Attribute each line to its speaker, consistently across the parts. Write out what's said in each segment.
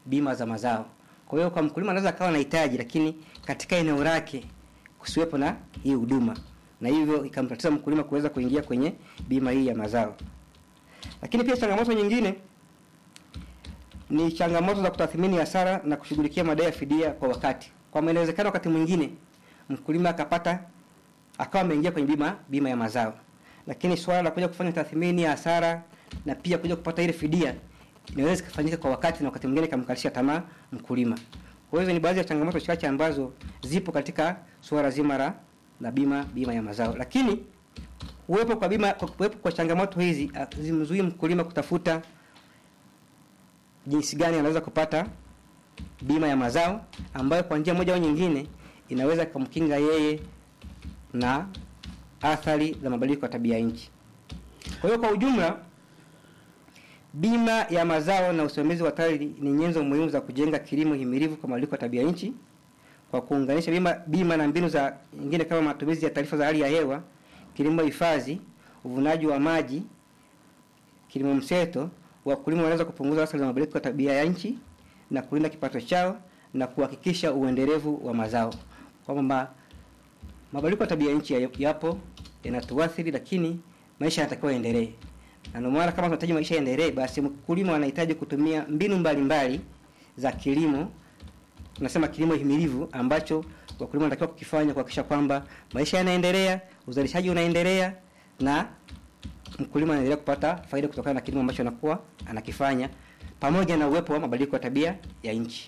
Speaker 1: bima za mazao. Kwa hiyo kwa mkulima anaweza akawa anahitaji, lakini katika eneo lake kusiwepo na hii huduma, na hivyo ikamtatiza mkulima kuweza kuingia kwenye bima hii ya mazao. Lakini pia changamoto nyingine ni changamoto za kutathmini hasara na kushughulikia madai ya fidia kwa wakati. Kwa maana inawezekana wakati mwingine mkulima akapata akawa ameingia kwenye bima bima ya mazao, lakini swala la kuja kufanya tathmini ya hasara na pia kuja kupata ile fidia inaweza kufanyika kwa wakati na wakati mwingine kamkalisha tamaa mkulima. Kwa hiyo ni baadhi ya changamoto chache ambazo zipo katika suala zima la la bima bima ya mazao, lakini uwepo kwa bima kwa kuwepo kwa changamoto hizi zimzuii mkulima kutafuta jinsi gani anaweza kupata bima ya mazao ambayo kwa njia moja au nyingine inaweza kumkinga yeye na athari za mabadiliko ya tabia nchi. Kwa hiyo kwa ujumla, bima ya mazao na usimamizi wa TARI ni nyenzo muhimu za kujenga kilimo himilivu kwa mabadiliko ya tabia nchi kwa kuunganisha bima, bima na mbinu za nyingine kama matumizi ya taarifa za hali ya hewa, kilimo hifadhi, uvunaji wa maji, kilimo mseto, wakulima wanaweza kupunguza athari za mabadiliko ya tabia ya nchi na kulinda kipato chao na kuhakikisha uendelevu wa mazao. Kwamba mabadiliko ya tabia nchi yapo yanatuathiri, lakini maisha yanatakiwa yaendelee. Na ndio maana kama tunahitaji maisha yaendelee, basi mkulima anahitaji kutumia mbinu mbalimbali mbali za kilimo, tunasema kilimo himilivu, ambacho wakulima wanatakiwa kukifanya kuhakikisha kwamba maisha yanaendelea, uzalishaji unaendelea na mkulima anaendelea kupata faida kutokana na kilimo ambacho anakuwa anakifanya pamoja na uwepo wa mabadiliko ya tabia ya nchi.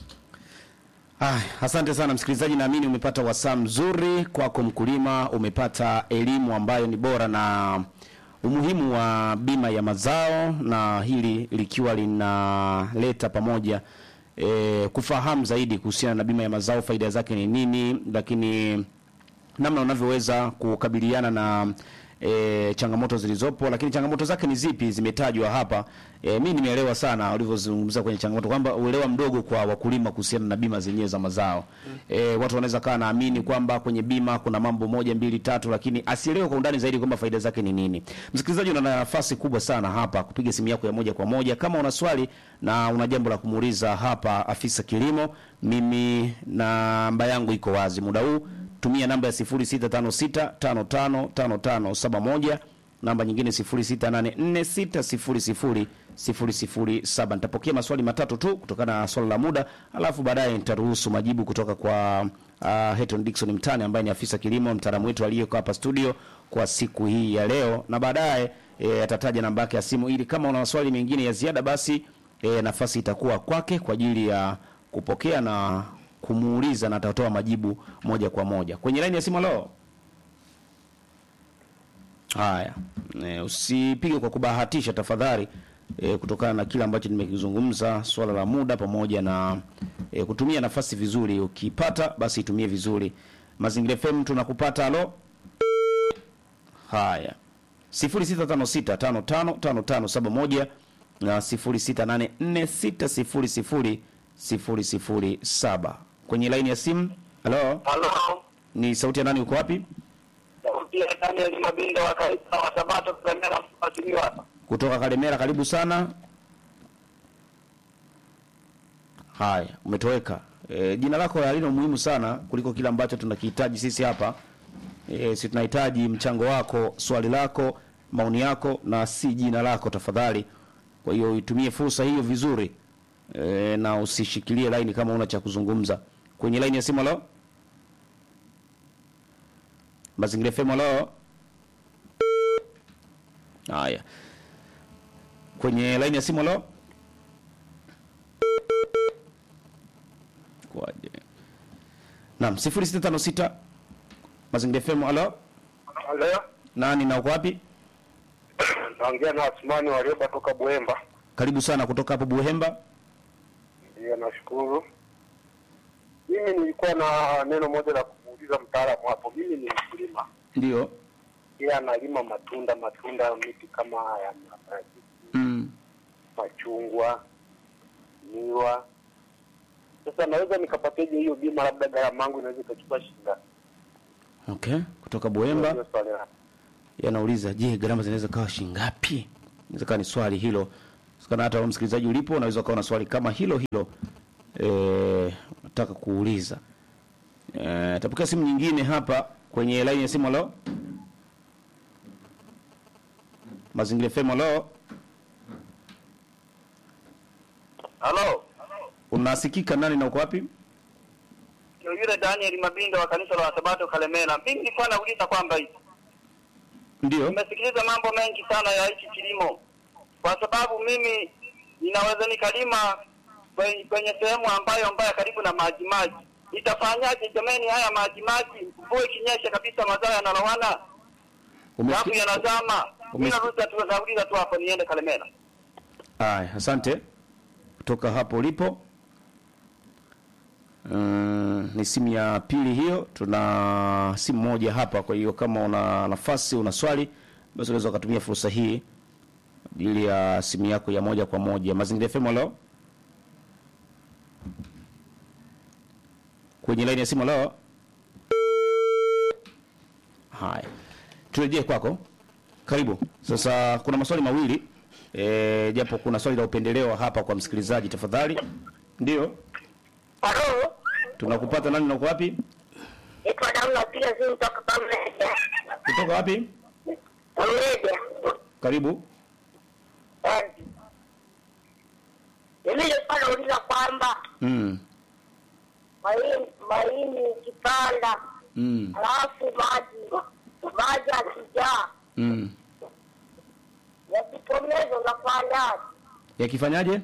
Speaker 2: Ah, asante sana msikilizaji, naamini umepata wasaa mzuri kwako mkulima, umepata elimu ambayo ni bora na umuhimu wa bima ya mazao, na hili likiwa linaleta pamoja e, kufahamu zaidi kuhusiana na bima ya mazao, faida zake ni nini, lakini namna unavyoweza kukabiliana na e, changamoto zilizopo, lakini changamoto zake ni zipi zimetajwa hapa. E, mimi nimeelewa sana ulivyozungumza kwenye changamoto kwamba uelewa mdogo kwa wakulima kuhusiana na bima zenyewe za mazao. E, watu wanaweza kawa naamini kwamba kwenye bima kuna mambo moja mbili tatu, lakini asielewe kwa undani zaidi kwamba faida zake ni nini. Msikilizaji, una nafasi kubwa sana hapa kupiga simu yako ya moja kwa moja kama una swali na una jambo la kumuuliza hapa afisa kilimo. Mimi namba yangu iko wazi muda huu tumia namba ya 0656555571 namba nyingine 0684600007. Nitapokea maswali matatu tu kutokana na swala la muda, alafu baadaye nitaruhusu majibu kutoka kwa uh, Heton Dickson Mtani ambaye ni afisa kilimo mtaalamu wetu aliyeko hapa studio kwa siku hii ya leo, na baadaye e, atataja namba yake ya simu ili kama una maswali mengine ya ziada, basi e, nafasi itakuwa kwake kwa ajili ya kupokea na kumuuliza na atatoa majibu moja kwa moja kwenye laini ya simu. Leo haya, e, usipige kwa kubahatisha tafadhali, e, kutokana na kile ambacho nimekizungumza, swala la muda pamoja na e, kutumia nafasi vizuri. Ukipata basi itumie vizuri. Mazingira FM tunakupata. Alo, haya 0656555571 na 06846000 007 kwenye laini ya simu. Halo,
Speaker 3: Halo.
Speaker 2: ni sauti ya nani? Uko wapi?
Speaker 3: Sauti ya Daniel Mabindo wa kanisa wa Sabato Kalemera mfuatiliwa hapa.
Speaker 2: Kutoka Kalemera, karibu sana. Haya, umetoweka. E, jina lako halina umuhimu sana kuliko kile ambacho tunakihitaji sisi hapa. E, si tunahitaji mchango wako, swali lako, maoni yako na si jina lako tafadhali. Kwa hiyo itumie fursa hiyo vizuri. E, na usishikilie laini kama una cha kuzungumza. Kwenye laini ya simu leo. Mazingira FM leo. Haya. Kwenye laini ya simu leo. Kwaje? Naam, 0656 Mazingira FM alo.
Speaker 3: Halo.
Speaker 2: Nani na uko wapi?
Speaker 3: Naongea na Asmani walioba toka Buemba.
Speaker 2: Karibu sana kutoka hapo Buhemba.
Speaker 3: Ndio, nashukuru. Mimi nilikuwa na neno moja la kumuuliza mtaalamu hapo. Mimi ni mkulima.
Speaker 2: Ndio.
Speaker 3: Yeye analima matunda, matunda miti kama ya maparachichi,
Speaker 2: Mm.
Speaker 3: machungwa, miwa. Sasa naweza nikapateje hiyo bima? Labda gharama yangu inaweza ikachukua shilingi ngapi?
Speaker 2: Okay, kutoka Buhemba.
Speaker 3: Ndio swali langu.
Speaker 2: yanauliza je, gharama zinaweza kawa shilingi ngapi? Inaweza kawa ni swali hilo Sikana hata wewe msikilizaji ulipo unaweza ukawa na swali kama hilo hilo eh nataka kuuliza. Eh tapokea simu nyingine hapa kwenye line ya simu halo. Mazingira FM halo.
Speaker 3: Halo,
Speaker 2: Unasikika nani na uko wapi?
Speaker 3: yule Daniel Mabindo wa kanisa la Sabato Kalemela. Mimi nilikuwa nauliza kwamba hivi
Speaker 2: Ndio.
Speaker 3: nimesikiliza mambo mengi sana ya hichi kilimo, kwa sababu mimi ninaweza nikalima kwenye, kwenye sehemu ambayo mbaya karibu na maji maji. Itafanyaje jamani, haya maji maji, mvua ikinyesha kabisa mazao yanalowana alafu
Speaker 2: Umesikia?
Speaker 3: yanazama. Mimi
Speaker 2: Umesikia?
Speaker 3: nauliza tu nauliza tu hapo niende Kalemela.
Speaker 2: Haya, asante kutoka hapo ulipo. Mm, ni simu ya pili hiyo. Tuna simu moja hapa, kwa hiyo kama una nafasi, una swali, basi unaweza ukatumia fursa hii ajili ya simu yako ya moja kwa moja. Mazingira FM leo kwenye laini ya simu leo. Haya, turejee kwako. Karibu. Sasa kuna maswali mawili e, japo kuna swali la upendeleo hapa kwa msikilizaji, tafadhali. Ndio,
Speaker 4: Halo,
Speaker 2: tunakupata nani na uko wapi?
Speaker 4: naitwa Damu, napiga simu toka Pamoja.
Speaker 2: Kutoka wapi?
Speaker 4: Pamoja.
Speaker 2: Karibu.
Speaker 4: Eh. Mimi nilikuwa nauliza kwamba
Speaker 2: Mm.
Speaker 4: mahindi mahindi ikipanda
Speaker 2: Mm.
Speaker 4: alafu maji maji akijaa
Speaker 2: Mm.
Speaker 4: yakitomeza unafanyaje?
Speaker 2: Yakifanyaje?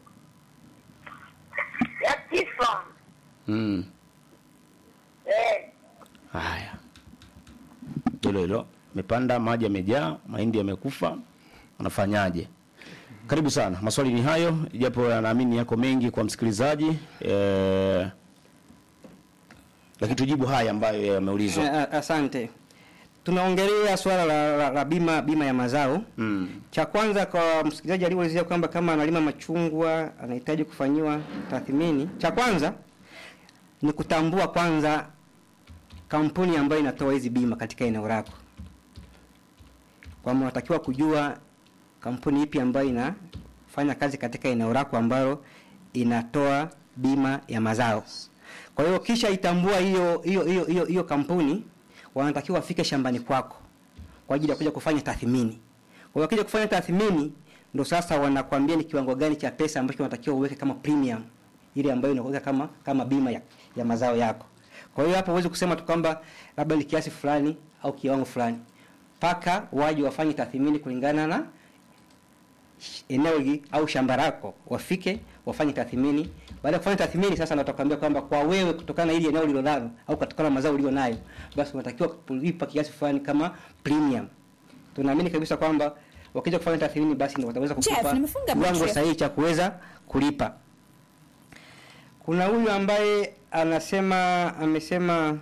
Speaker 4: Yakifa
Speaker 2: Mm.
Speaker 4: eh,
Speaker 2: Haya. Hilo hilo. Mepanda maji yamejaa, mahindi yamekufa. Unafanyaje? Karibu sana. Maswali ni hayo, japo naamini yako mengi kwa msikilizaji. Eh, lakini tujibu haya ambayo yameulizwa.
Speaker 1: Eh, a- Asante. Tunaongelea swala la, la, la bima bima ya mazao.
Speaker 2: Mm.
Speaker 1: Cha kwanza kwa msikilizaji aliyeulizia kwamba kama analima machungwa anahitaji kufanyiwa tathmini. Cha kwanza ni kutambua kwanza kampuni ambayo inatoa hizi bima katika eneo lako. Kwamba unatakiwa kujua kampuni ipi ambayo inafanya kazi katika eneo lako ambalo inatoa bima ya mazao. Kwa hiyo kisha itambua hiyo hiyo hiyo hiyo hiyo kampuni wanatakiwa wafike shambani kwako kwa ajili ya kuja kufanya tathmini. Kwa hiyo wakija kufanya tathmini ndo sasa wanakuambia ni kiwango gani cha pesa ambacho unatakiwa uweke kama premium ile ambayo inakuweka kama kama bima ya, ya mazao yako. Kwa hiyo hapo huwezi kusema tu kwamba labda ni kiasi fulani au kiwango fulani. Paka waje wafanye tathmini kulingana na sh- eneo hili au shamba lako, wafike wafanye tathmini. Baada ya kufanya tathmini, sasa ndo watakwambia kwamba kwa wewe, kutokana na hili eneo ulilonalo au kutokana na mazao ulio nayo, basi unatakiwa kulipa kiasi fulani kama premium. Tunaamini kabisa kwamba wakija kufanya tathmini, basi ndo wataweza
Speaker 5: Chef,
Speaker 1: kukupa
Speaker 5: nimefunga
Speaker 1: kiwango
Speaker 5: macho.
Speaker 1: sahihi cha kuweza kulipa. Kuna huyu ambaye anasema amesema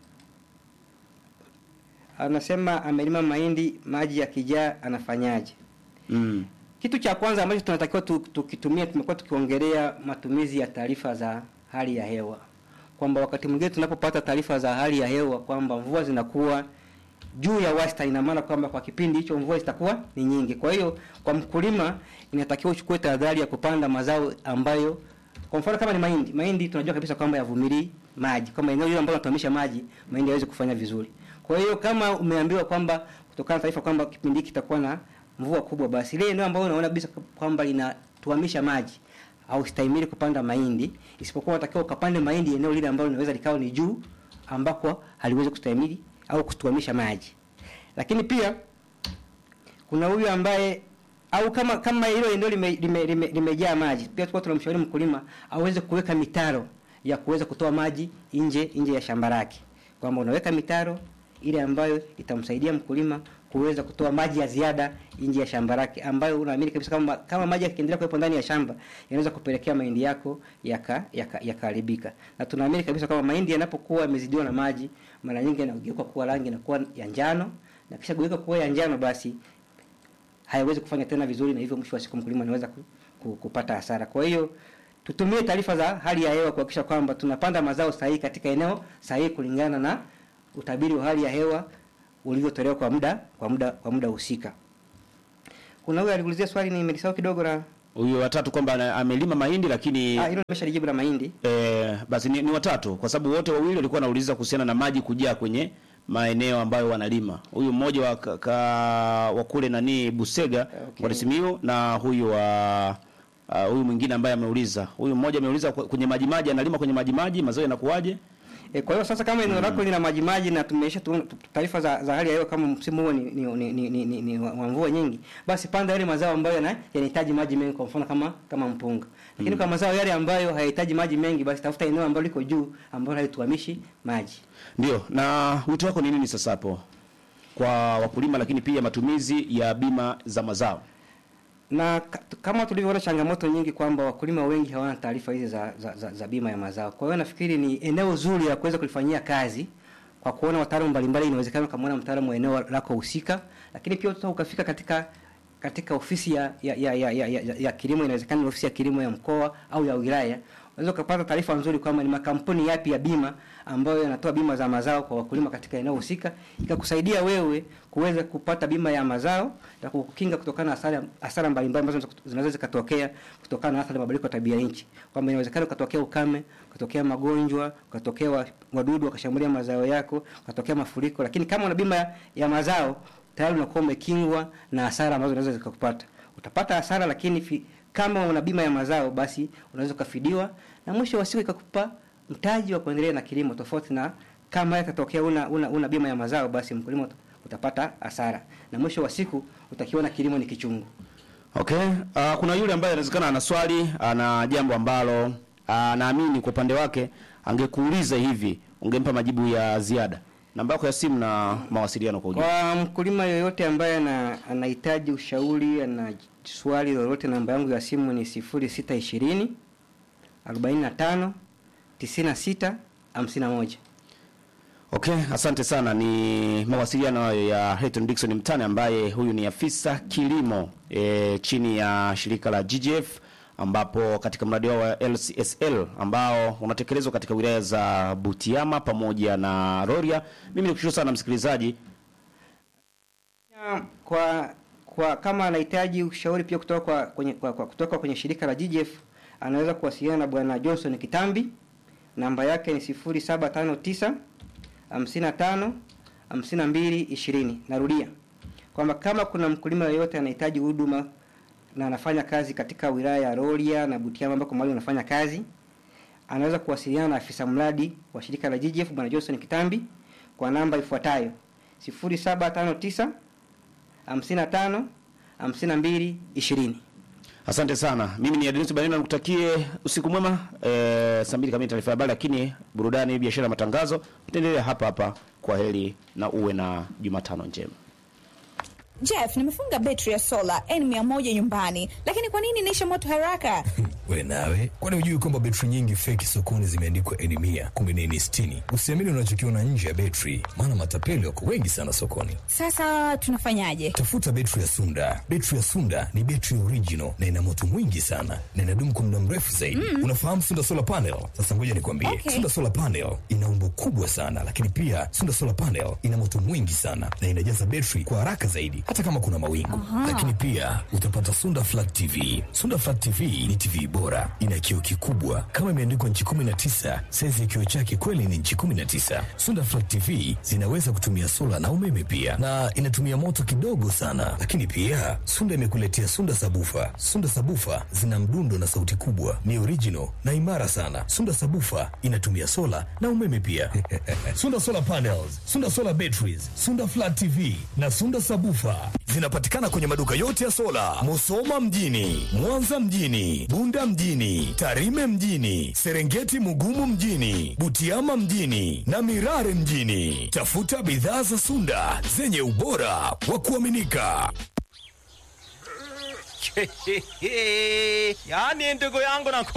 Speaker 1: anasema amelima mahindi, maji yakijaa anafanyaje?
Speaker 2: Mm.
Speaker 1: Kitu cha kwanza ambacho tunatakiwa tu- tukitumia, tumekuwa tukiongelea matumizi ya taarifa za hali ya hewa, kwamba wakati mwingine tunapopata taarifa za hali ya hewa kwamba mvua zinakuwa juu ya wastani, ina maana kwamba kwa kipindi hicho mvua zitakuwa ni nyingi. Kwa hiyo kwa mkulima inatakiwa uchukue tahadhari ya kupanda mazao ambayo, kwa mfano kama ni mahindi, mahindi tunajua kabisa kwamba yavumilii maji, kama eneo hilo ambalo tunatomisha maji, mahindi hayawezi kufanya vizuri. Kwa hiyo kama umeambiwa kwamba kutokana na taarifa kwamba kipindi hiki kitakuwa na mvua kubwa, basi ile eneo ambalo unaona kabisa kwamba linatuamisha maji au stahimili kupanda mahindi, isipokuwa unatakiwa ukapande mahindi eneo lile ambalo linaweza likawa ni juu ambako haliwezi kustahimili au kutuamisha maji. Lakini pia kuna huyu ambaye au kama kama hilo eneo limejaa lime, lime, limejaa maji, pia tulikuwa tunamshauri mkulima aweze kuweka mitaro ya kuweza kutoa maji nje nje ya shamba lake, kwamba unaweka mitaro ile ambayo itamsaidia mkulima kuweza kutoa maji ya ziada nje ya shamba lake, ambayo unaamini kabisa kama kama maji yakiendelea kuwepo ndani ya shamba yanaweza kupelekea mahindi yako yaka yaka- yakaharibika. na tunaamini kabisa kwamba mahindi yanapokuwa yamezidiwa na maji, mara nyingi yanageuka kuwa rangi inakuwa ya njano, na kisha geuka kuwa ya njano, basi hayawezi kufanya tena vizuri, na hivyo mwisho wa siku mkulima anaweza ku, ku, kupata hasara. Kwa hiyo tutumie taarifa za hali ya hewa kuhakikisha kwamba tunapanda mazao sahihi katika eneo sahihi kulingana na utabiri wa hali ya hewa ulivyotolewa kwa muda kwa muda kwa muda husika. Kuna huyu aliulizia swali nimelisahau kidogo la
Speaker 2: huyo watatu kwamba ana- amelima mahindi lakini
Speaker 1: Ah, hilo nimeshalijibu la mahindi.
Speaker 2: eh, basi ni, ni watatu kwa sababu wote wawili walikuwa wanauliza kuhusiana na maji kujaa kwenye maeneo ambayo wanalima. Huyu mmoja wa ka, ka, wa kule nani Busega
Speaker 1: Okay.
Speaker 2: okay. Simiyu na huyu wa uh, huyu mwingine ambaye ameuliza. Huyu mmoja ameuliza kwe- kwenye maji maji analima kwenye maji maji mazao yanakuwaje?
Speaker 1: E, kwa hiyo sasa kama eneo lako lina maji maji na tumeisha tu taarifa za, za hali ya hewa kama msimu huo ni, ni, ni, ni, ni, ni, ni wa wa mvua nyingi, basi panda yale mazao ambayo yana- yanahitaji maji mengi, kwa mfano kama kama mpunga. Lakini kwa mazao yale ambayo hayahitaji maji mengi, basi tafuta eneo ambalo liko juu ambalo halituhamishi maji.
Speaker 2: Ndio. Na wito wako ni nini sasa hapo kwa wakulima, lakini pia matumizi ya bima za mazao?
Speaker 1: na ka- kama tulivyoona changamoto nyingi kwamba wakulima wengi hawana taarifa hizi za, za, za, za bima ya mazao. Kwa hiyo nafikiri ni eneo zuri la kuweza kulifanyia kazi kwa kuona wataalamu mbalimbali. Inawezekana ukamwona mtaalamu wa eneo lako husika, lakini pia utaweza ukafika katika katika ofisi ya ya, ya, ya, ya, ya, ya kilimo. Inawezekana ni ofisi ya kilimo ya mkoa au ya wilaya, unaweza ukapata taarifa nzuri kwamba ni makampuni yapi ya bima ambayo yanatoa bima za mazao kwa wakulima katika eneo husika, ikakusaidia wewe kuweza kupata bima ya mazao ya kukinga kutokana na hasara hasara mbalimbali ambazo zinaweza zikatokea kutokana na athari ya mabadiliko ya tabia nchi, kwamba inawezekana ukatokea ukame, ukatokea magonjwa, ukatokea wa- wadudu wakashambulia mazao yako, ukatokea mafuriko, lakini kama una bima ya, ya mazao tayari unakuwa umekingwa na hasara ambazo zinaweza zikakupata. Utapata hasara, lakini fi, kama una bima ya mazao basi unaweza ukafidiwa na mwisho wa siku ikakupa mtaji wa kuendelea na kilimo, tofauti na kama itatokea una, una, una bima ya mazao, basi mkulima uta- utapata hasara na mwisho wa siku utakiona kilimo ni kichungu.
Speaker 2: Okay. Uh, kuna yule ambaye inawezekana ana swali, ana jambo ambalo anaamini kwa upande wake angekuuliza hivi, ungempa majibu ya ziada. Namba yako ya simu na mawasiliano kwa ujumla.
Speaker 1: Kwa mkulima yoyote ambaye ana, anahitaji ushauri, ana swali lolote, namba yangu ya simu ni 0620 45 96 51.
Speaker 2: Okay, asante sana. Ni mawasiliano hayo ya Hilton Dickson Mtane ambaye huyu ni afisa kilimo e, chini ya shirika la GGF ambapo katika mradi wao wa LCSL ambao unatekelezwa katika wilaya za Butiama pamoja na Rorya. Mimi nikushukuru sana msikilizaji.
Speaker 1: Ya, kwa kwa kama anahitaji ushauri pia kutoka kwa, kwenye, kwa, kwa kutoka kwenye shirika la GGF anaweza kuwasiliana na bwana Johnson Kitambi. Namba yake ni 0759 55 52 20. Narudia kwamba kama kuna mkulima yeyote anahitaji huduma na anafanya kazi katika wilaya ya Rorya na Butiama ambako mahali anafanya kazi, anaweza kuwasiliana na afisa mradi wa shirika la GGF bwana Johnson Kitambi kwa namba ifuatayo 0759 55 52 20.
Speaker 2: Asante sana. Mimi ni Adenis Banina nikutakie usiku mwema. Eh, saa mbili kamili taarifa ya habari, lakini burudani, biashara, matangazo itaendelea hapa hapa. Kwa heri na uwe na Jumatano njema.
Speaker 5: Jeff, nimefunga betri ya sola N100 nyumbani, lakini kwa nini inaisha moto haraka?
Speaker 6: We nawe, kwani hujui kwamba betri nyingi feki sokoni zimeandikwa N mia kumbe ni N sitini? Usiamini unachokiona nje ya betri, maana matapeli wako wengi sana sokoni.
Speaker 5: Sasa tunafanyaje?
Speaker 6: Tafuta betri ya Sunda. Betri ya Sunda ni betri original na ina moto mwingi sana na inadumu kwa muda mrefu zaidi. Unafahamu Sunda solar panel? Sasa ngoja nikwambie,
Speaker 5: Okay.
Speaker 6: Sunda solar panel ina umbo kubwa sana, lakini pia Sunda solar panel ina moto mwingi sana na inajaza betri kwa haraka zaidi, hata kama kuna mawingu. Lakini pia utapata Sunda flat TV. Sunda flat TV ni TV bora, ina kioo kikubwa kama imeandikwa nchi 19. Saizi ya kioo chake kweli ni nchi 19. Sunda flat TV zinaweza kutumia sola na umeme pia, na inatumia moto kidogo sana. Lakini pia Sunda imekuletea Sunda sabufa. Sunda sabufa zina mdundo na sauti kubwa, ni original na imara sana. Sunda sabufa inatumia sola na umeme pia. Sunda solar panels, Sunda solar batteries, Sunda flat TV na Sunda sabufa zinapatikana kwenye maduka yote ya sola, Musoma mjini, Mwanza mjini, Bunda mjini, Tarime mjini, Serengeti Mugumu mjini, Butiama mjini na Mirare mjini. Tafuta bidhaa za Sunda zenye ubora wa kuaminika.
Speaker 7: yaani ndugu yangu na